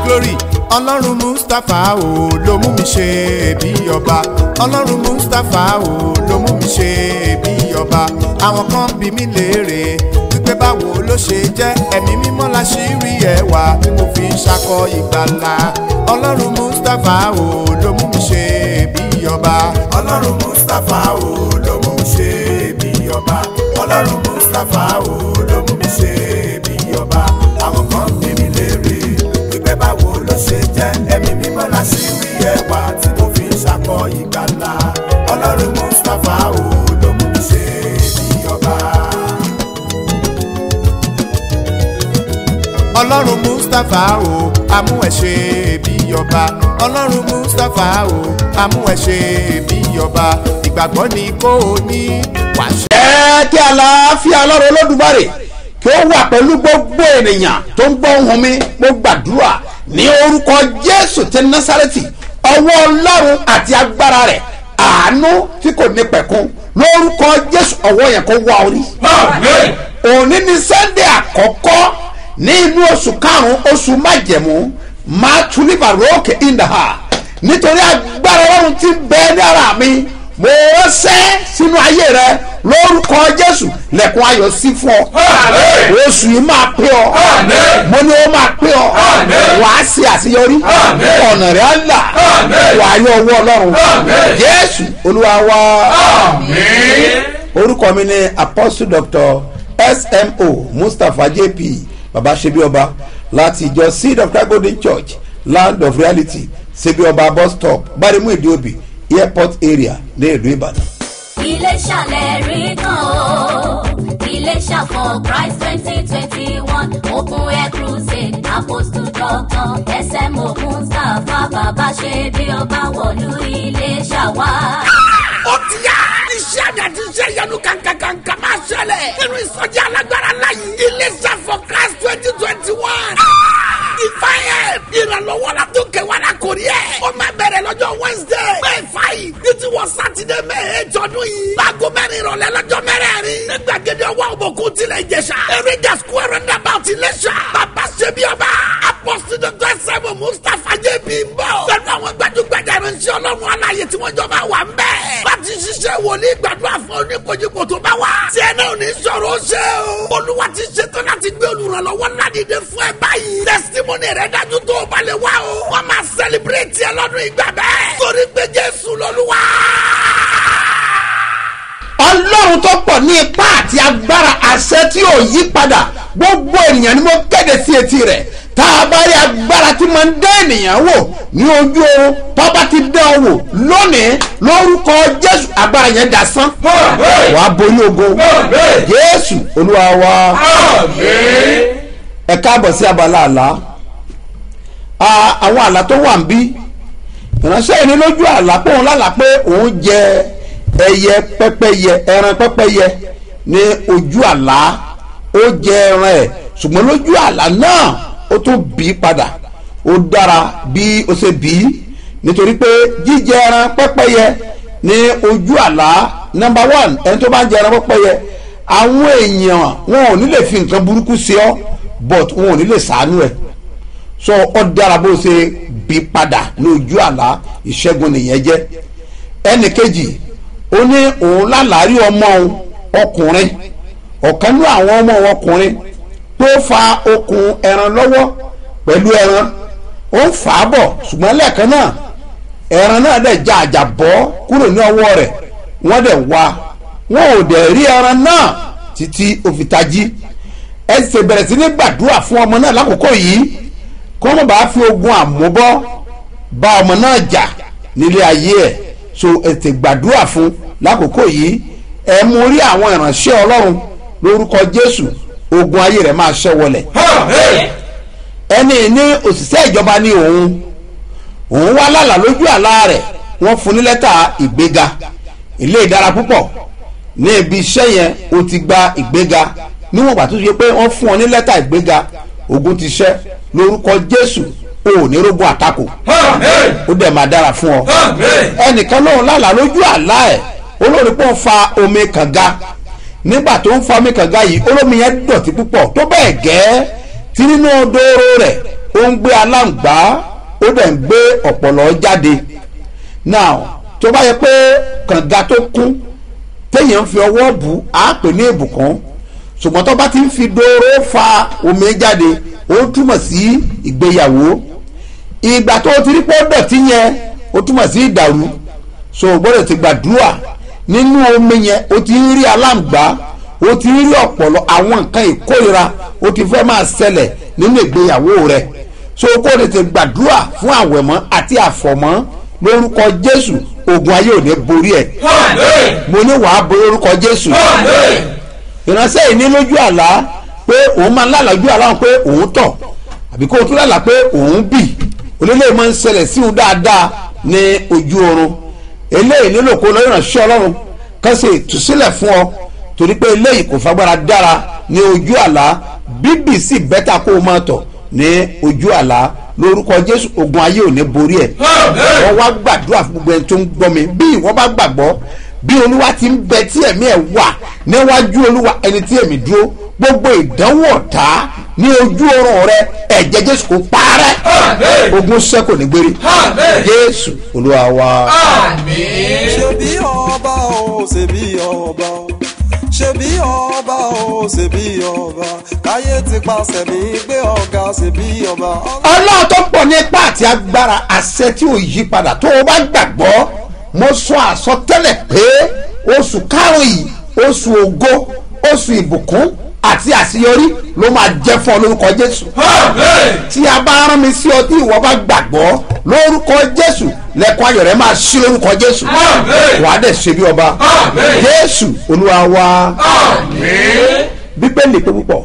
glory ọlọ́run mustapha o ló mú mi ṣe bí ọba ọlọ́run mustapha o ló mú mi ṣe bí ọba àwọn kan bí mi léèrè wípé báwo ló ṣe jẹ́ ẹ̀mí mímọ́ la ṣì rí ẹwà tí mo fi ń ṣakọ ìgbàlà ọlọ́run mustapha o ló mú mi ṣe bí ọba ọlọ́run mustapha o ló mú mi ṣe bí ọba ọlọ́run mustapha o ló mú mi ṣe bí ọba àwọn kan bí mi léèrè wípé báwo ló ṣe jẹ́ ẹ̀mí mímọ́ la ṣì rí ẹwà tí mo fi ń ṣakọ ìgbàlà ọlọ́run mustapha o ló mú mi ṣe bí ọba. ọlọ́run mustapha o amú ẹ ṣe bí ọba ọlọ́run mustapha o amú ẹ ṣe bí ọba ìgbàgbọ́ ni kò ní wàṣẹ. ẹ kí àlàáfíà ọlọ́run olódùmarè kí ó wà pẹ̀lú gbogbo ènìyàn tó ń gbọ́ ohùn mi mo gbàdúrà ní orúkọ jésù ti násàrẹ́tì ọwọ́ ọlọ́run àti agbára rẹ̀ àánú tí kò ní pẹ̀kun lórúkọ jésù ọwọ́ yẹn kó wá orí. òní ni sunday àkọ́kọ́ ní inú oṣù karùn-ún oṣù májẹ̀mú máa túlíbà rókè ìdáhà nítorí agbára ọlọ́run ti bẹ ní ara mi mo ránṣẹ́ sínú ayé rẹ lórúkọ jésù lẹ́kùn ayọ̀ sí fún ọ oṣù yìí máa pé ọ mo ní ó máa pé ọ wàá ṣe àṣeyọrí ọ̀nà rẹ̀ á là wàá yọ owó ọlọ́run jésù olúwa wa orúkọ mi ni apostle doctor smo mustapha jp baba sebioba láti ìjọ seed of christ golden church land of reality sebioba bus stop gbarimu ìdíòbí airport area ní ìlú ìbàdàn. Iléṣà lẹ́rìí kan o. Iléṣà for Christ twenty twenty one open air crusade apostle doctor SMO Mustapha bàbá ṣe bí ọba wọ̀lú Iléṣà wá. ó ti yá. iṣẹ́ àmì àti iṣẹ́ ìyanu kankankanka máa ṣẹlẹ̀. nínú ìsọjí alágbára láyé. Iléṣà for Christ twenty twenty one. ìfàyè ìrànlọ́wọ́ la tó kẹwàá la kò rí ẹ̀. ó máa bẹ̀rẹ̀ lọ́jọ́ Wednesday. May five ní ti wọ sátidé May eight ọdún yìí. láago mẹ́rin ìrọ̀lẹ́ lọ́jọ́ mẹ́rẹ̀ẹ̀rin. ní gbàgede ọwọ́ òbòkun tilẹ̀ ìjẹsà. eréjà square roundabout Iléṣà. bàbá ṣebí ọba. apọ́sí dr sẹ́mu Mustapha jb ń bọ̀. pẹ̀lú àwọn gbajúgbajà ìránṣẹ́ ọlọ́run aláyé tí wọ́n jọ máa wà ń bẹ̀. láti ṣiṣẹ́ wòlíì gbàdúrà fún oníkojúkò tó bá wà. tí ẹ náà ní sọ̀rọ̀ ṣe o. olúwa ti ṣetán láti gbé olùrànlọ́wọ́ ládìde fún ẹ báyìí. testimony rẹ dájú tó o bá lè wá o. wọ́n máa celebrate ẹ lọ́dún ìgbà bẹ́ẹ̀. torí pé jésù lọ́lúwa. ọlọ́run tó pọ̀ ní ipá àti agbára àṣẹ tí ò yí padà gbogbo ènìyàn ni mo kéde sí etí rẹ̀ tá a bá rí agbára tí máa ń dá ènìyàn wò ní ojú oorun tó bá ti dán ọ wò lónìí lórúkọ jésù agbára yẹn dasán wàá borí ogo jésù olúwa wa ẹ káàbọ̀ sí abala àlá Ah, àwọn àlá tó wà ń bí ìránṣẹ́ yìí ní lójú àlá pé òun lálàá pé òun jẹ ẹyẹ pẹ́pẹ́yẹ ẹran pẹ́pẹ́yẹ ní ojú àlá ó jẹ ẹran ẹ̀ ṣùgbọ́n lójú àlá náà ó tún bí i padà ó dára bí ó ṣe bí i nítorí pé jíjẹ ẹran pẹ́pẹ́yẹ ní ojú àlá number one ẹni tó bá ń jẹ ẹran pẹ́pẹ́yẹ àwọn èèyàn wọn ò ní lè fi nǹkan burúkú sí ọ but wọn ò ní lè sàánú ẹ so ọ dára bó ṣe bí padà lójú àlá ìṣẹ́gun nìyẹn jẹ́ ẹnì kejì ó ní òun lálàárí ọmọ òun ọkùnrin ọ̀kan ní àwọn ọmọ òun ọkùnrin tó fa okùn ẹran lọ́wọ́ pẹ̀lú ẹran ó ń fà á bọ̀ ṣùgbọ́n lẹ́ẹ̀kan náà ẹran náà dẹ̀ já àjà bọ́ kúrò ní ọwọ́ rẹ̀ wọ́n dẹ̀ wá wọn ò dẹ̀ rí ẹran náà títí ó fi tají ẹ ṣe bẹ̀rẹ̀ sí ní gbàdúrà fún ọmọ náà lákòókò yìí kó má bàa fi ogun àmúbọ́ bá ọmọ náà jà nílé ayé ẹ̀ so ètè gbàdúrà fún lákòókò yìí ẹ mú rí àwọn ìránṣẹ́ ọlọ́run lórúkọ jésù ogun ayé rẹ̀ máa ṣẹ́ wọlẹ̀ ẹni ní òṣìṣẹ́ ìjọba ní òun òun wá lálà lójú àlá rẹ̀ wọ́n fún ní lẹ́tà ìgbéga ilé ìdára púpọ̀ ní ibi iṣẹ́ yẹn o ti gba ìgbéga níwọ̀n ìgbà tó ṣe pé wọ́n fún ọ ní lẹ́tà ìgbéga ogun ti ṣẹ́ lórúkọ jésù o ò ní rógun àtakò ó dẹ̀ máa dára fún ọ ẹnìkan lóun lálàá lójú àlá ẹ̀ olórí pọ̀ ń fa omi kànga nígbà tó ń fa omi kànga yìí olómi yẹn dọ̀tí púpọ̀ tó bẹ́ẹ̀ gẹ́ tí nínú dóró rẹ̀ ó ń gbé aláǹgbá ó dẹ̀ ń gbé ọ̀pọ̀lọ́ jáde now tó bá yẹ pé kànga tó kún téèyàn fi ọwọ́ bù á pè ní ìbùkún ṣùgbọ́n tó bá ti ń fi dóró fa omi jáde ó túmọ̀ sí ìgbéyàwó ìgbà tó o ti rí pé ó dọ̀tí yẹn ó túmọ̀ sí ìdàrú so o gbọ́dọ̀ ti gbàdúrà nínú omi yẹn o ti ń rí aláǹgbá o ti ń rí ọ̀pọ̀lọ àwọn nǹkan ìkórira o ti fẹ́ máa ṣẹlẹ̀ nínú ìgbéyàwó rẹ so o kò lè ti gbàdúrà fún àwẹ̀mọ́ àti àfọ̀mọ́ lórúkọ jésù ogun ayé ò ní borí ẹ̀ mo ní wàá borí orúkọ jésù ìránṣẹ́ yìí ní lójú àlá pé òun máa ń lálàá lójú àlá wọn pé òun tọ̀ àbí kó o tún lálàá pé òun bì olólè máa ń ṣẹlẹ̀ sí òun dáadáa ní ojú oorun eléyìí nílò kó lọ ìránṣẹ́ ọlọ́run kan ṣe ìtúsílẹ̀ fún ọ torí pé eléyìí kò fagbára dára ní ojú àlá bíbì sì bẹ́tà kó o máa tọ̀ ní ojú àlá lórúkọ jésù ogun ayé ò ní borí ẹ̀ wọ́n wá gbàdúrà fún gbogbo ẹni tó ń gbọ́ mi bí ìwọ́n bá gbàgbọ́ bí olúwa ti ń bẹ tí ẹ̀mí ẹ̀ wà níwájú olúwa ẹni tí ẹ̀mí dúró gbogbo ìdánwò ọ̀tá ní ojú oorun rẹ ẹ̀jẹ̀ jésù kò parẹ́ ogun sẹ́kù ní gbére jésù olúwa wa. ṣebí ọba o ṣebí ọba o ṣebí ọba o ṣebí ọba káyé ti pàṣẹ mi gbé ọ̀gá ṣebí ọba. ọlọ́run tó pọ̀ ní ipá àti agbára àṣẹ tí ò yí padà tó o bá gbàgbọ́ mo sọ àsọtẹ́lẹ̀ pé oṣù karùn-ún yìí oṣù ògo oṣù ìbùkún àti àṣeyọrí ló máa jẹ́ fún ọ lórúkọ jésù. tí a bá rán mi sí ọ tí ìwọ bá gbàgbọ́ lórúkọ jésù lẹ́kọ̀ọ́ ayọ̀ rẹ máa ṣí lórúkọ jésù. wàá dẹ̀ ṣe bí ọba. jésù olúwa wa. bíbélì pé púpọ̀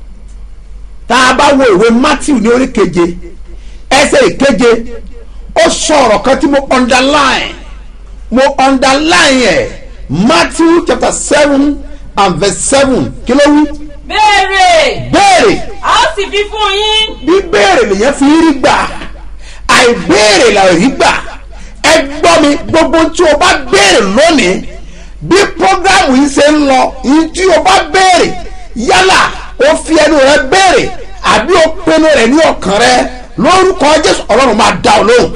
tá a bá wo ìwé matthew ní orí keje ẹsẹ̀ ìkeje ó sọ ọ̀rọ̀ kan tí mo underline mo underline ẹ̀ matthew chapter seven and verse seven kí ló wí. béèrè béèrè a ó sì fi fún yín bí béèrè lèyàn fi rí gbà àìbéèrè là rí gbà ẹ gbọ́ mi gbogbo tí o bá béèrè lónìí bí programu yìí ṣe ń lọ yìí tí o bá béèrè yálà o fi ẹnu rẹ béèrè àbí o pinnu rẹ ní ọkàn rẹ lórúkọ jésù ọlọ́run máa dá ọ lóhùn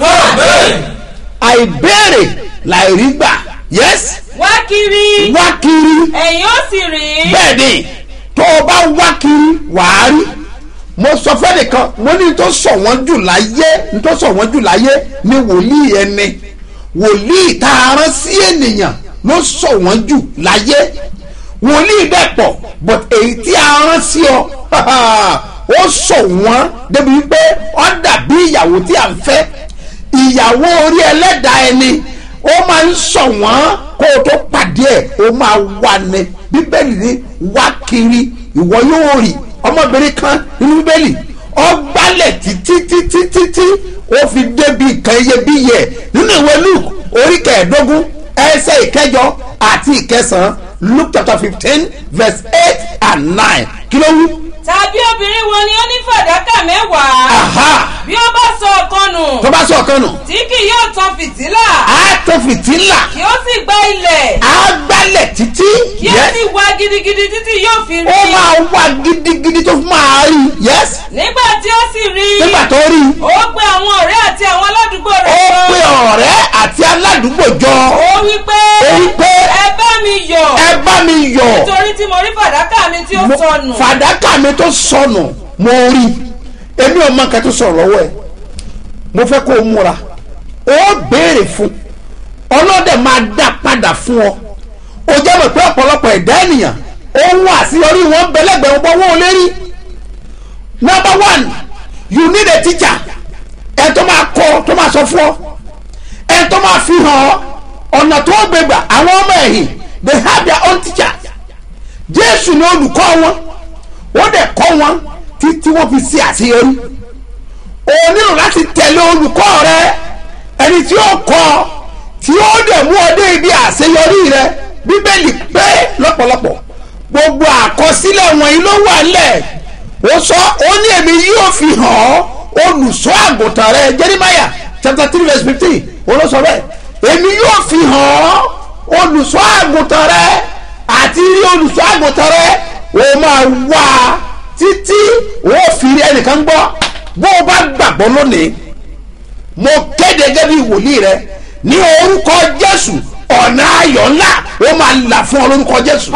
àìbéèrè là rí gbà yẹs wá kiri wá kiri ẹ̀yin ó sì rí bẹ́ẹ̀ ni tó o bá wá kiri wàá rí mo sọ fẹ́nìkan mo ní tó sọ wọ́n jù láyé ní tó sọ wọ́n jù láyé ní wòlíì ẹni wòlíì tá a rán sí ènìyàn ló sọ wọ́n jù láyé wòlíì bẹ́ẹ̀ pọ̀ but èyí tí a rán sí ọ ó sọ wọ́n débi wípé ó dàbí ìyàwó tí a ń fẹ́ ìyàwó orí ẹlẹ́dàá ẹni ó máa ń sọ wọ́n kó o tó pàdé ẹ̀ ó máa wà ní bíbélì ní wá kiri ìwọ yóò rí ọmọbìnrin kan nínú bíbélì ó gbálẹ̀ títí títí títí ó fi débi nǹkan iyebíye nínú ìwé luke orí kẹẹ̀ẹ́dógún ẹsẹ̀ ìkẹjọ àti ìkẹsàn-án luke chapter fifteen verse eight and nine kí ló wí. tàbí obìnrin wo ni ó ní fàdákà mẹ́wàá aha bí ó bá sọ ọ̀kan nù tó bá sọ ọ̀kan nù tí kì yóò tan fìtílà á tó fìtílà kí ó sì gba ilẹ̀ á gbálẹ̀ títí kí ó yes sì wá gidigidi títí yóò fi ó rí máa wá gidigidi tó fi máa rí yes nígbà tí ó sì rí nígbà tó rí ó pe àwọn ọ̀rẹ́ àti àwọn aládùúgbò ó rẹ̀ jọ. pe ọ̀rẹ́ àti aládùúgbò jọ ó wí pé ó wí pé ẹ bá mi yọ̀ ẹ bá mi yọ̀ nítorí tí mo rí fàdákà mi tí ó Mo- sọnù fàdákà mi tó sọnù mo rí èmi ò mọ nǹkan tó sọ̀rọ̀ lọ́wọ́ ẹ̀ mo fẹ́ kó o múra ó béèrè fún ọlọ́dẹ máa dá padà fún ọ ó jẹ́ mọ̀ pé ọ̀pọ̀lọpọ̀ ẹ̀dá ènìyàn ohun àṣeyọrí wọn bẹ̀lẹ́gbẹ̀ẹ́ wọn wọn ò lè rí number one you need a teacher ẹ tó máa kọ́ tó máa sọ fún ọ ẹ tó máa fi hàn ọ ọ̀nà tó gbégbà àwọn ọmọ ẹ̀yìn they have their own teacher jésù ni olùkọ́ wọn wọ́n dẹ̀ kọ́ wọn títí wọ́n fi ṣe àṣeyọrí o nílò láti tẹ̀lé olùkọ́ rẹ ẹni tí ó kọ́ tí ó dẹ̀ mú ọ dé ibi àṣeyọrí rẹ bíbélì pé lọ́pọ̀lọpọ̀ gbogbo àkọsílẹ̀ wọ̀nyí ló wà lẹ̀ ó sọ ó ní èmi yóò fi hàn ọ́ olùṣọ́ àgùntàn rẹ jeremiah chapter three verse fifteen olóṣọ bẹ́ẹ̀ èmi yóò fi hàn ọ́ olùṣọ́ àgùntàn rẹ àti rí olùṣọ́ àgùntàn rẹ ó máa wá a títí ó fi rí ẹnìkan gbọ́ bó o bá gbàgbọ́ lónìí mo kéde gẹ́gẹ́ bí wòlíì rẹ ní orúkọ jésù ọ̀nà ayọ̀ ńlá ó máa là fún ọ lórúkọ jésù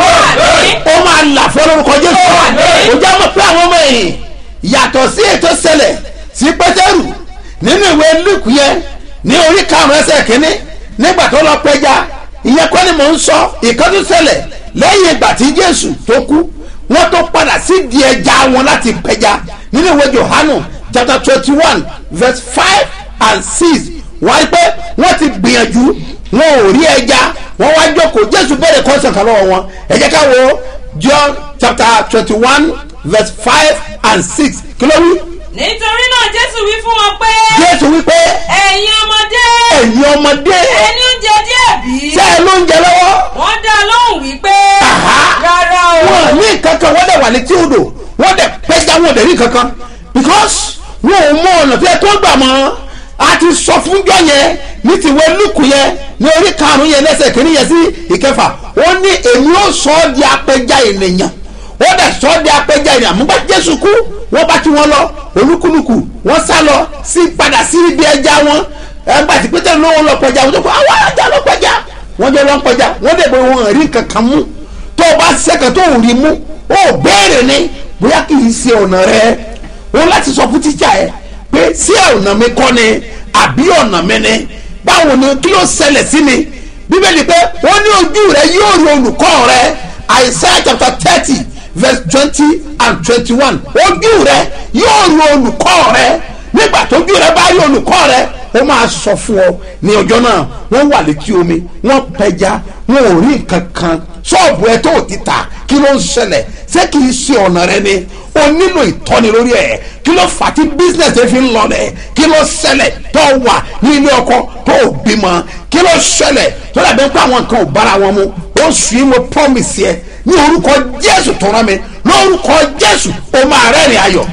ó máa là fún ọ lórúkọ jésù ó jẹ́ mọ̀ pé àwọn ọmọ ẹ̀yìn yàtọ̀ sí ètò ṣẹlẹ̀ sí pétérù nínú ìwé lùkù yẹn ní orí karùn-ún ẹsẹ̀ kínní nígbà tó lọ pẹja ìyẹn kọ́ ni mò ń sọ ìkọ́jú ṣẹlẹ̀ lẹ́yìn ìgbà tí jésù tó kú wọ́n tó padà sí di ẹja wọn láti pẹja nínú ìwé johanu chapter twenty one verse five and six wọ́n á rí pé wọ́n ti gbìyànjú wọn ò rí ẹja wọ́n wá jókòó jésù bẹ̀rẹ̀ kọ́sàn kan lọ́wọ́ wọn ẹ jẹ́ ká wo john chapter twenty one verse five and six kí ló wí. nítorí náà jésù wí fún wọn pé jésù wípé ẹ̀yin ọmọdé ẹ̀yin ọmọdé ẹni oúnjẹ díẹ̀ bí tẹ́ ẹ ló ń jẹ lọ́wọ́ wọ́n dá a lóhùn wípé Àhá. rárá o wọn ní kankan wọ́n dẹ̀ wà létí odò wọ́n dẹ̀ pẹ́jà wọn dẹ̀ rí kankan because wọn ò mọ ọ̀nà tí ẹ tó gbà mọ́ a ti sọ fún jọ yẹn ní tiwé lùkù yẹn ní orí karùn-ún yẹn lẹ́sẹ̀ kìíní yẹn sí ìkẹfà ó ní èmi ó sọ ọ́ di apẹja ènìyàn ó dẹ̀ sọ ọ́ di apẹja ènìyàn mú bá jésù kú wọ́n bá tí wọ́n lọ olúkúlùkù wọ́n sá lọ sí padà sí ibi ẹja wọn ẹgbà tí pété lówó lọ pẹja wọn tó kọ àwọn ajá lọ pẹja wọ́n jẹ́ lọ pẹja wọ́n dẹ̀ bẹ wọn rí kankan mú tó o bá sẹ́kẹ̀ tó o rí mú o béèrè ni bóyá kì í ṣe ọ̀nà rẹ o láti sọ fún tíjà ẹ pé sí ọ̀nà mi kọ́ ni àbí ọ̀nà mi ni báwo ni kí ló ṣẹlẹ̀ sí mi bíbélì pé wọ́n ní ojú rẹ yóò rí olùkọ́ rẹ Isaiah chapter thirty verse twenty and twenty-one ojú rẹ yóò rí olùkọ́ rẹ nígbà tójú rẹ bá rí olùkọ́ rẹ ó máa sọ fún ọ ní ọjọ́ náà wọ́n wà létí omi wọ́n pẹja wọn ò rí nǹkan kan ṣọ́ọ̀bù ẹ tó ti tà kí ló ń ṣẹlẹ̀ ṣé kì í ṣe ọ̀nà rẹ ni o nílò ìtọ́ni lórí ẹ̀ kí ló fà á tí business ẹ fi ń lọ rẹ̀ kí ló ṣẹlẹ̀ tó wà ní ilé ọkọ tó ò bímọ kí ló ṣẹlẹ̀ tó dàbí pé àwọn nǹkan ò bára wọn mu ó sì í mo promise yẹ ní orúkọ Jésù tó rán mi lórúkọ Jésù o máa rẹ́rìn ayọ̀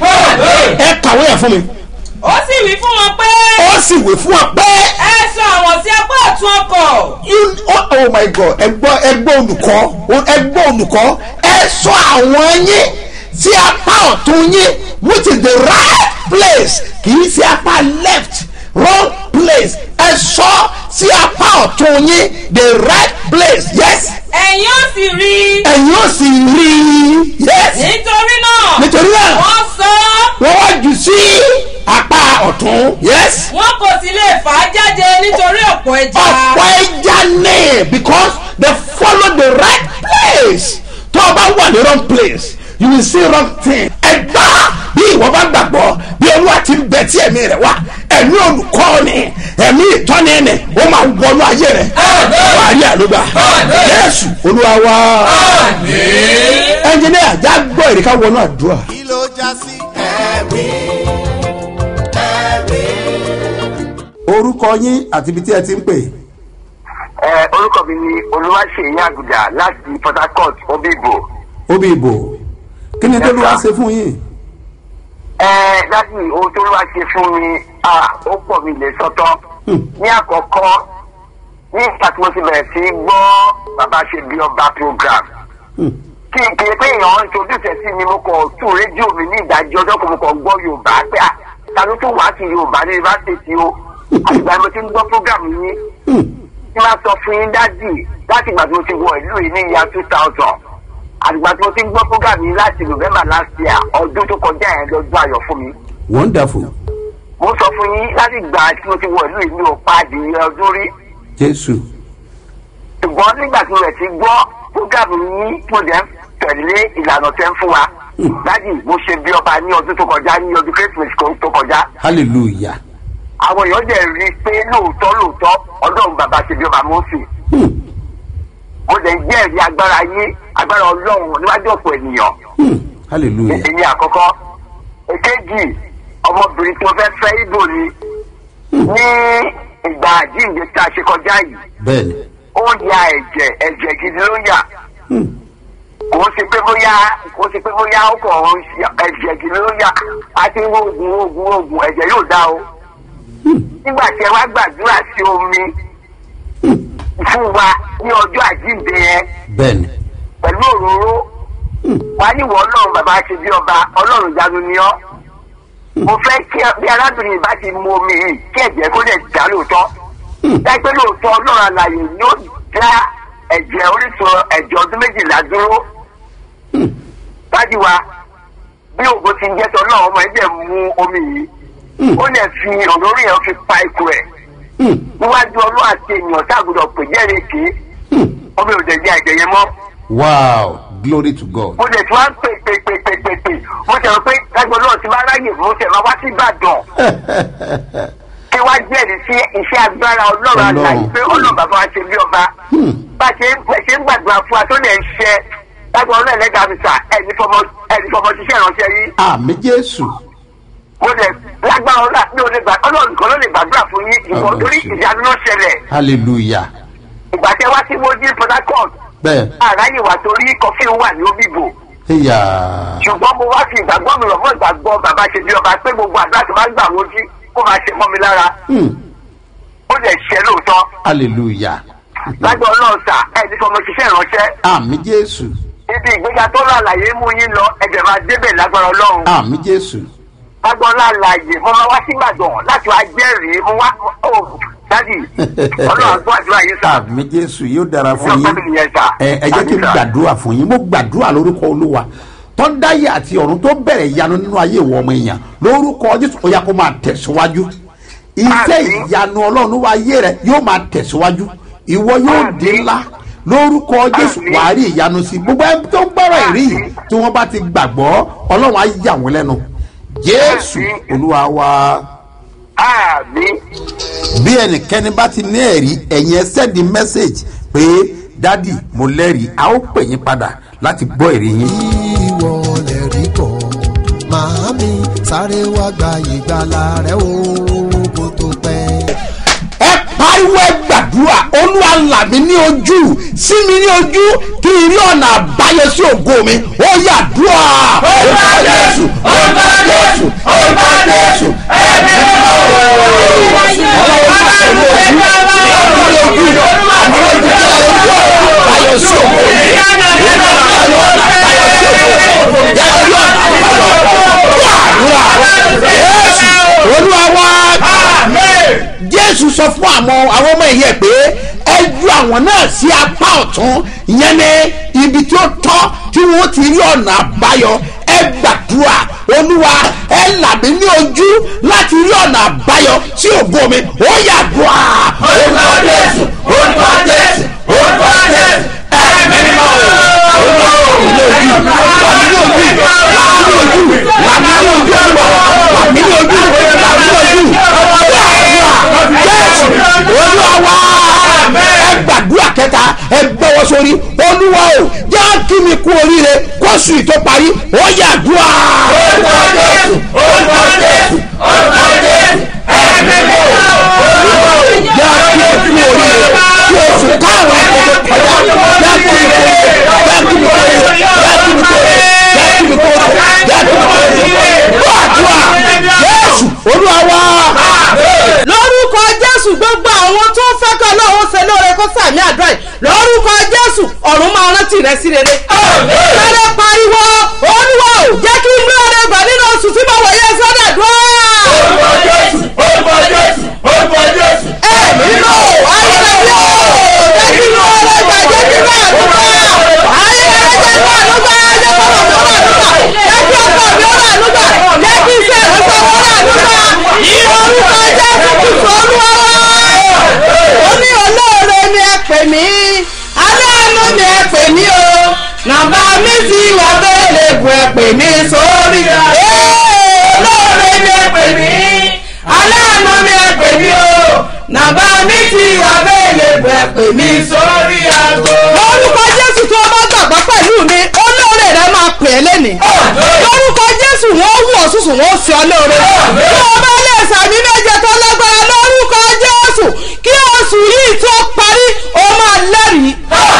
ẹ kàwé yẹn fún mi ó sì wí fún wọn pé ó sì wé fún ọ pé ẹ sọ àwọn sí apá ọ̀tún ọkọ̀ you oh, oh my god ẹgbọ́ ẹgbọ́ olùkọ́ ẹgbọ́ olùkọ́ ẹ sọ àwọn yín sí apá ọ̀tún yín which is the right place kì í sí apá left wrong place ẹ sọ sí apá ọ̀tún yín the right place yes ẹ̀yin ó sì rí i ẹ̀yin ó sì rí i yes nítorí náà nítorí náà wọ́n sọ ọ́ wọ́n wá jù sí apá ọ̀tún yes wọn kò sì lè fà á jáde nítorí ọ̀pọ̀ ẹja ọ̀pọ̀ ẹja ní because they follow the right place tó o bá wà ní wrong place you will see wrong thing ẹgbà bí ìwọ bá gbàgbọ́ bí olúwa ti ń bẹ tí ẹ̀mí rẹ̀ wá ẹ̀mí olùkọ́ ni ẹ̀mí ìtọ́ni ni ó máa wọnú ayé rẹ̀ wà á rí àlùbà Jésù olúwa wá ẹnjìnìyà já gbọ́ ìrìkà wọnú àdúrà. kí ló já sí ẹ̀rí ẹ̀rí. orúkọ yín àti ibi tí ẹ ti ń pè. ẹ orúkọ mi ni olúwaṣeyí àgùdà láti port harcourt obìbò obi ìbò kí ni tó ló wá ṣe fún yín. ẹ láti ohun tó wá ṣe fún mi à ó pọ̀ mi lè sọ́tọ̀ ní àkọ́kọ́ ní ìgbà tí mo ti bẹ̀rẹ̀ sí í gbọ́ bàbá ṣe bí ọba program kí n kiri pé èèyàn introduce sí mi mo kàn tún rédíò mi ní ìdájí ọjọ́ kan mo kàn gbọ́ yorùbá pé à ta ló tún wá sí yorùbá ní yunifásitì o àgbà mo ti ń gbọ́ program yín tí máa sọ fún yín dádì láti ìgbà tí mo ti wọ ìlú yìí ní ìyá two thousand àgbà tí mo ti ń gbọ́ program yín láti november last year ọdún tó kọjá yẹn lọ́dún ayọ̀ fún mi. wonderful mo sọ fún yín láti ìgbà tí mo ti wọ ìlú yìí mi ò pa adìyẹ ọdún rí jésù ṣùgbọ́n nígbà tí mo rẹ̀ ti gbọ́ program yín mo dẹ̀ ń tẹ̀lé ìlànà tẹ́ ń fún wa dádì mo ṣe bí ọba ní ọdún tó kọjá ní ọdún christmas tó kọjá hallelujah àwọn èèyàn dẹ̀ rí i pé lóòótọ́ lóòótọ́ ọlọ́run bàbá ṣe bí ọba mọ́sì Hmm, mo dẹ̀ jẹ́rìí agbára yín agbára ọlọ́run níwájú ọ̀pọ̀ ènìyàn hmm, hallelujah èyí àkọ́kọ́ èkejì ọmọbìnrin tí mo fẹ́ fẹ́ ibo ni ní ìgbà àjíǹde tá a ṣe kọjá yìí bẹ́ẹ̀ni ó ń ya ẹ̀jẹ̀ ẹ̀jẹ̀ gidi ló ń yà Hmm, kò ń ṣe pé bóyá kò ń ṣe pé bóyá ó kàn ń ṣe ẹ̀jẹ̀ gidi ló ń yà á ti ń wo oògùn oògùn oògùn ẹ̀jẹ̀ yóò dá o nígbà tí ẹ wá gbàdúrà sí omi fún wa ní ọjọ́ àjíǹde yẹn bẹ́ẹ̀ni pẹ̀lú òróró wá níwọ̀ ọlọ́run bàbá ṣe bí ọba ọlọ́run jáde ní ọ́ mo fẹ́ kí bí arábìnrin yìí bá ti mu omi yìí kí ẹ̀jẹ̀ kó lè dá lóòótọ́ dájú lóòótọ́ ọlọ́run àlàyé yóò dá ẹ̀jẹ̀ orísun ẹ̀jẹ̀ ọdún méjìlá dúró dájú wa bí ògo ti ń jẹ́ tọ́ náà ọmọ ẹ̀jẹ̀ mu omi yìí ó lè fi òróró yẹn fi pa ikú ẹ̀ níwájú ọlọ́ àti èèyàn táàgùdọ̀ pè jẹ́rìí kì í omi ò dẹ̀ jẹ́ ẹ̀jẹ̀ yẹn mọ́ wow glory to god. mo lè tún wá pè pè pè pè pè pè mo tẹ̀ wọ́n pé kájọ náà ti bá ráyè mo tẹ̀ máa wá sí ìbàdàn kí wá jẹ́rìí sí iṣẹ́ agbára ọlọ́run Ọlọ́run. àlàyé pé ọlọ́run bàbá wa ṣe bí ọba bá a ṣe ń bá a ṣe ń gbàdúrà fún wa tó lè ń ṣe lágbà ọlọ́run ẹlẹ́gàá mi sà ẹni fọmọ ẹni fọmọ ṣiṣẹ́ ìránṣẹ́ yìí àmì jésù. mo lè lágbára ọlọ́run mi ò lè gbà ọlọ́run nìkan ló lè gbàdúrà fún yín ìbọn Ọlọ́run torí ṣe. ìyanu ló ṣẹlẹ̀ hallelujah. ìgbà tẹ wá sí mojí port harcourt bẹ́ẹ̀ àráyè wà torí kọfí wà ní obìbò ẹ̀yà ṣùgbọ́n mo wá fi ìgbàgbọ́ mi rọ̀ mọ́ ìgbàgbọ́ bàbá ṣe bí ọba pé gbogbo àdúrà tó bá gbà wọ́n jí kó máa ṣe mọ́ mi lára hmm, ó lè ṣe lóòótọ́ hallelujah. lágbọ́ ọlọ́run sà ẹni fọmọ ṣiṣẹ́ ìránṣẹ́ àmì jésù ibi ìgbéga tó lọ àlàyé mú yín lọ ẹ̀jẹ̀ máa débẹ̀ lágbára ọlọ́run àmì jésù. lágbọ́ ọlọ́àlàyé mo máa wá sí ìbàdàn láti wá jẹ́rìí mo wá ó dádì ọlọ́run àgbọ̀ àdúrà yín sà àmì jésù yóò dára fún Ọjọ́ yín pẹ́ẹ́lí yẹn sà. ẹ ẹ jẹ́ kí n Àmín sà. gbàdúrà fún yín mo gbàdúrà lórúkọ olúwa tó dáyé àti ọ̀run tó bẹ̀rẹ̀ ìyanu nínú ayé ìwọ ọmọ èèyàn lórúkọ jésù ó yá kó máa tẹ̀síwájú iṣẹ́ Àmín. ìyanu ọlọ́run nínú ayé rẹ yóò máa tẹ̀síwájú ìwọ yóò Àmín. di ńlá lórúkọ jésù Àmín. wàá rí ìyanu sí gbogbo ẹni tó ń gbọ́rọ̀ ìrí yìí Àmín. tí wọ́n bá ti gbàgbọ́ ọlọ́run á yà wọ́n lẹ́nu jésù Àmín. olúwa wa àmì bí ẹnikẹ́ni bá ti ní ẹ̀rí ẹ̀yin ẹ sẹ́ndì mẹ́sẹ̀gì pé dádì mo lẹ́rìí a ó pè yín padà láti gbọ́ èrè yín. ìwọ lè rí kọ́ màámi sáré wá gba ìgbàlà rẹ o kó tó pẹ́. ẹ pariwo ẹ gbàdúrà olúwa là mí ní ojú sí mi ní ojú kí n rí ọ̀nà àbáyọ sí ògo mi ó yà dúà. orúkọ jésù orúkọ jésù orúkọ jésù ẹ̀mí olúwa wá jésù sọ fún àwọn àwọn ọmọ ìyẹn pé ẹ ju àwọn náà sí apá ọ̀tún ìyẹn ní ibi tí ó tọ́ tí wọ́n ti rí ọ̀nà àbáyọ ẹ gbàdúrà olúwa ẹ là mí ní ojú láti rí ọ̀nà àbáyọ sí ògo mi ó yà dùà. orúkọ jésù orúkọ jésù orúkọ jésù ẹ̀mí mímọ́ olúwa ò ní ojú là mí ní ojú là mí ní ojú là mí ní ojú là mí ní ojú jésù olúwa wá ẹ gbàdúrà kẹta ẹ gbọ́wọ́ sórí olúwa o já kí mi kú oríire kóṣù tó parí ó yà dùà. orúkọ jésù orúkọ jésù orúkọ jésù ẹ̀mí mi ò olúwa o já kí mi kú oríire kí oṣù káàrọ̀ ẹ̀kọ́ tó kọjá já kí mi kú oríire já kí mi kú oríire já kí mi kú oríire já kí mi kú oríire já kí mi kú oríire gbọ́ àdúrà jésù olúwa wá lórúkọ jésù gbogbo àwọn tó ń fẹ́ kọ́ lọ́wọ́ ṣe lóore kó sàmì àdúrà yìí lórúkọ jésù ọ̀run máa rántí rẹ sí rere. sáré pariwo olúwa ò jẹ́ kí n lóore gbà nínú oṣù tí mo wọ̀ yẹ sọ́dọ̀ dùn. orúkọ jésù orúkọ jésù orúkọ jésù. ẹ̀mí lò ayẹyẹ o jẹ́ kí n lóore gbà jẹ́ kí n bá àdúgbò ayẹyẹ jẹ́ kí n bá àdúgbò jẹ́ kí n bá àdúgbò jẹ́ kí ọkọ mi ó rà àdúgbò jẹ́ kí iṣẹ́ ìrẹsẹ̀ ó rà àdúgbò ní orúkọ jésù kìsọ̀ olúwa ó ní olóore mi ẹ pè mí aláàánú mi ẹ pè mí o nàbà mi ti wà bẹ́ẹ̀lẹ̀ bù ẹ pè mí sórí olóore mi ẹ pè mí aláàánú mi ẹ pè mí o nàbà mi ti wà bẹ́ẹ̀lẹ̀ bù ẹ pè mí sórí àgbo. lórúkọ jésù tó o bá gbàgbọ́ pẹ̀lú mi olóore rẹ máa pè é lẹ́nìí lórúkọ jésù wọ́n wù ọ́ sùsù wọ́n fi ọ lóore tí o bá lè sàmì méje tó lágbára lórúkọ jésù kí oṣù yìí tó parí o máa lẹ́rìí.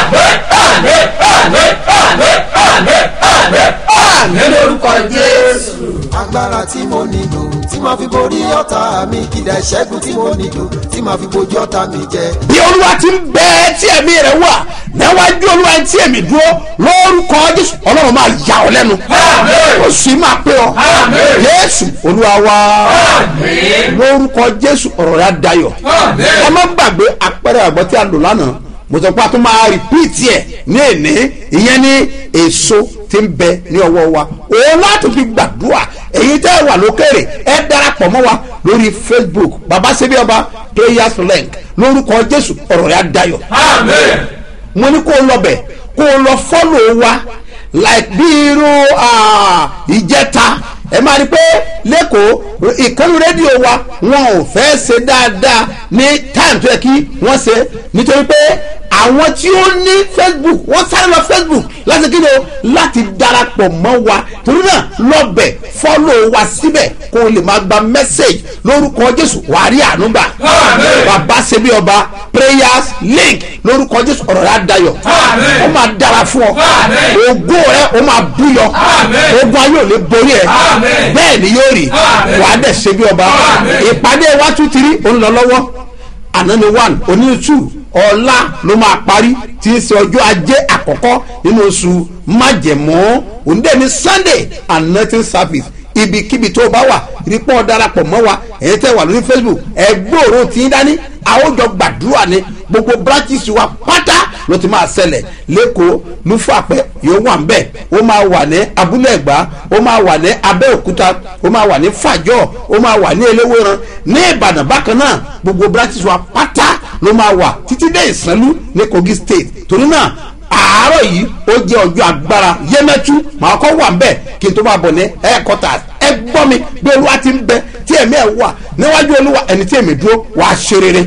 àmì lórúkọ jésù. agbára tí mo nílò tí màá fi borí ọ̀tá mi ìdá ìṣẹ́gun tí mo nílò tí màá fi bojú ọ̀tá mi jẹ. bí olúwa ti ń bẹ tí ẹ̀mí rẹ̀ wà níwájú olúwa tí èmi dúró lórúkọ jésù ọlọ́run máa yà ọ́ lẹ́nu ó sì máa pé ọ jésù olúwa wa lórúkọ jésù ọ̀rọ̀ rẹ̀ á dayọ̀ ẹ má gbàgbé àpẹẹrẹ àgbọ̀ tí a lò lánàá mo sọ pé a tún máa rìpíìtì ẹ̀ ní èní ìyẹn ní èso tí ń bẹ ní ọwọ́ wa òun láti fi gbàdúrà èyí tẹ́ ẹ wà lókèrè ẹ darapọ̀ mọ́ wa lórí facebook baba sebi ọba prayers link lórúkọ jésù ọ̀rọ̀ rẹ̀ á dayọ̀ mo ní kó o lọ bẹ̀ kó o lọ fọ́lọ̀ wa like bí irú ah, ìjẹta ẹ máa rí i pé lẹ́kọ̀ọ́ ìkànnì rédíò wa wọn ò fẹ́ ṣe dáadáa ní time tó yẹ kí wọ́n ṣe nítorí pé àwọn tí ó ní facebook wọ́n sáré lọ facebook láti kí ni o láti darapọ̀ mọ́ wa torí náà lọ́bẹ̀ fọ́lọ̀ wa síbẹ̀ kó o lè máa gba message lórúkọ jésù wàá rí àánú gbà bàbá ṣe bí ọba prayers link lórúkọ jésù ọ̀rọ̀ rẹ̀ á dayọ̀ ó máa dára fún ọ ògo rẹ ó máa búyọ ogun ayé ò lè borí ẹ bẹ́ẹ̀ ni yóò rí wàá dẹ̀ ṣe bí ọba ìpàdé wa tún ti rí òun lọ lọ́wọ́ àná ni one oní two ọ̀la ló máa parí tí ń ṣe ọjọ́ ajé àkọ́kọ́ nínú oṣù májẹ̀mọ́ òǹdẹ̀ ní sunday and nothing service ibikíbi tó o bá wà rípọ́ darapọ̀ mọ́ wa ẹ̀yin tẹ́ wà lórí facebook ẹ gbòòrò tí ń dání àwòjọ gbàdúrà ni gbogbo branches wa pátá ló ti máa ṣẹlẹ̀ lẹ́kọ̀ọ́ lúfàpẹ́ yóò wà ń bẹ̀ ó máa wà ní abúlé ẹ̀gbá ó máa wà ní abẹ́òkúta ó máa wà ní fàjọ́ ó máa wà ní eléwéran ní ìbàdàn bákan náà gbogbo branches wa pátá ló máa wà títí dé ìsánlú ní kogi state torí náà àárọ̀ yìí ó jẹ́ ọjọ́ agbára yẹ́mẹ́tú màá kọ́ wà mbẹ́ kí n tó máa bọ̀ ní headquarters ẹ gbọ́ mi bí olúwa ti ń bẹ tí ẹ̀mí ẹ̀ wà níwájú olúwa ẹni tí èmi dúró wàá ṣe rere.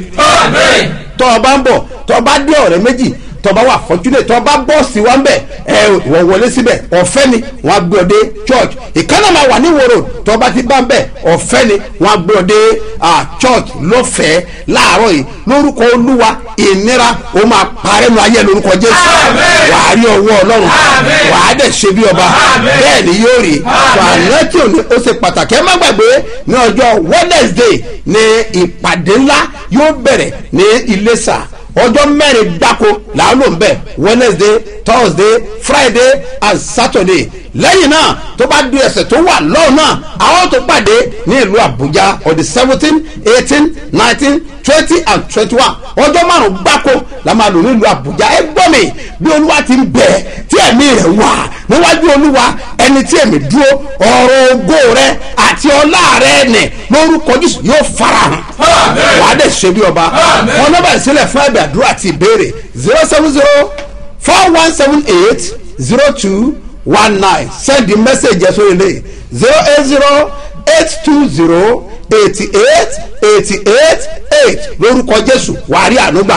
tọ́ ọ bá ń bọ̀ tọ́ ọ bá dé ọ̀rẹ́ méjì tọ́ ọ bá wà fortunate tọ́ ọ bá bọ́ọ̀sì wa ń bẹ̀ ẹ ìwọ wọlé síbẹ̀ ọ̀fẹ́ ni wọ́n á gbé ọ dé church ìkànnì máa wà ní wòrò tọ́ ọ bá ti bá ń bẹ̀ ọ̀fẹ́ ni wọ́n á gbé ọ dé church lọ́fẹ̀ẹ́ láàárọ̀ yìí lórúkọ olúwa ìnira ó máa parẹ́ nu ayé lórúkọ jésù wàá rí ọwọ́ ọlọ́run wàá dẹ̀ ṣe bí ọba bẹ́ẹ̀ ni yóò rí fàánẹ́tì òní ó ṣe pàtàkì ẹ má gbàgbé ní ọjọ́ wednesday ní ìpàdé ńlá yóò bẹ̀rẹ̀ ní iléṣà ọjọ́ mẹ́rin gbáko làwọn lò ń bẹ̀ wednesday thursday friday and saturday lẹ́yìn náà tó bá di ẹsẹ̀ tó wà lọ́ọ̀ náà àwọn tó pàdé ní ìlú àbújá on the seventeen eighteen nineteen twenty and twenty one ọjọ́ márùn-ún gbáko la máa lò nílùú àbújá ẹ gbọ́ mi bí olúwa ti ń bẹ̀ tí ẹ̀mí rẹ̀ wà níwájú olúwa ẹni tí ẹ̀mí dúró ọ̀rọ̀ ògo rẹ àti ọlá rẹ nì lórúkọ jésù yóò farahàn wàá dẹ̀ ṣe bí ọba wọn náà bẹ̀rẹ̀ sílẹ̀ fún ẹ̀bẹ̀ àdúrà àti ìbéèrè zero seven zero four one seven eight zero two one nine send the message ẹ̀sọ́ ilé zero eight zero eight two zero eighty eight eighty eight eight lórúkọ jésù wàá rí ànúgbà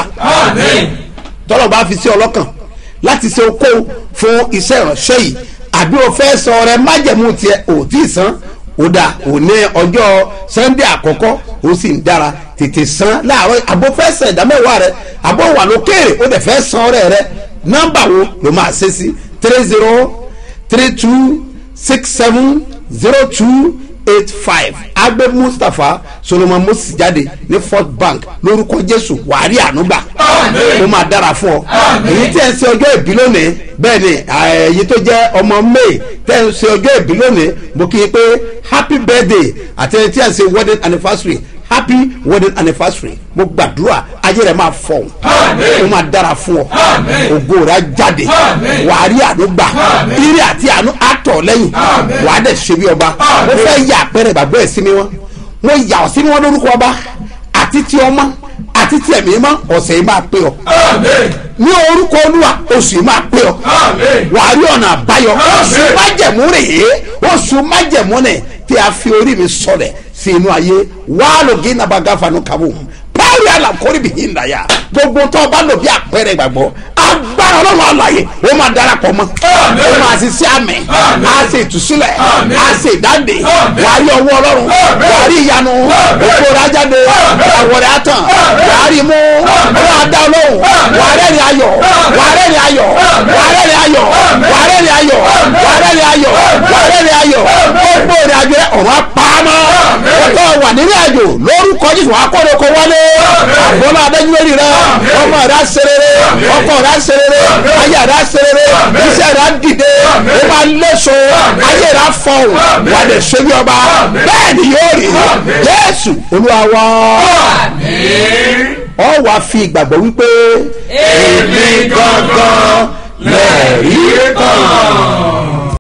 tọ́lọ̀ bá fi sí ọlọ́kàn láti ṣe okó fún iṣẹ́ ìránṣẹ́ yìí àbí o fẹ́ sọ rẹ májẹ̀mú tiẹ̀ ò tí ì san ó dà ò ní ọjọ́ sunday àkọ́kọ́ ó sì ń dára tètè san láàárọ̀ àbó fẹ́ san ìdámẹ́wàá rẹ àbó wà lókèrè ó dẹ̀ fẹ́ san ọrẹ rẹ nọ́mbà wo ló máa ṣe sí three zero three two six seven zero two eight five agbe mustapha solomon moses jáde ní fort bank lórúkọ jésù wàárí ànúgbà ó máa dára fún ọ èyí tí ẹ ń ṣe ọjọ́ ìbí lónìí bẹ́ẹ̀ ni èyí tó jẹ́ ọmọ may tẹ́ ń ṣe ọjọ́ ìbí lónìí mo kí i pé happy birthday àti ẹni tí ẹ ń ṣe wedding anniversary happy wedding anniversary mo gbàdúrà ayé rẹ máa fọ ó máa dára fún ọ ògo rẹ jáde wàá rí àánú gbà ire àti àánú àtọ̀ lẹ́yìn wàá dẹ̀ ṣe bí ọba mo fẹ́ yà àpẹẹrẹ ìgbàgbọ́ ẹ̀ sí mi wọn mo yà ọ́ sí mi wọn lórúkọ ọba àti ti ọmọ àti tí ẹ̀mí mọ́ ọ̀sẹ̀ yìí máa pé ọ. ní orúkọ olúwa oṣù yìí máa pé ọ. wàá rí ọ̀nà àbáyọ oṣù májẹ̀mú rèé oṣù májẹ̀mú nì tí a fi orí mi sọ̀rẹ̀ sí inú ayé wàá lò gé nàbàgà fanu kàbó pààrọ̀ àlàkórí bìí ìlàyà gbogbo tó o bá lò bí àpẹẹrẹ ìgbàgbọ́ agbára ọlọ́run àlàyé ó máa darapọ̀ mọ́ ó máa ṣe sí àmì á ṣe ìtúsílẹ̀ á ṣe ìdáǹdè wà á rí ọwọ́ ọlọ́run wà á rí ìyanu òkú rẹ̀ ajáde àwọ̀ rẹ̀ àtàn wà á rí mú ó máa dá ọlọ́run wà á rẹ́rìn ayọ̀ wà á rẹ́rìn ayọ̀ wà á rẹ́rìn ayọ̀ wà á rẹ́rìn ayọ̀ wà á rẹ́rìn ayọ̀ wà á rẹ́rìn ayọ̀ gbogbo rẹ̀ àjọ ọ̀rọ̀ apámọ́ ọ̀tọ̀ wà nínú àjò lórúkọ lórúkọ jésù wàá kó lóko wọlé àbọ̀lá adéjúwèrè rẹ ọmọ rẹ aserere ọkọ rẹ aserere ayé rẹ aserere iṣẹ́ rẹ dìde ó máa léso ayé rẹ afọwọ́ wà lè ṣe bí ọba bẹ́ẹ̀ ni yóò rí jésù olúwa wá ọ wàá fi ìgbàgbọ́ wípé èmi gangan lẹ́ẹ̀rí kan.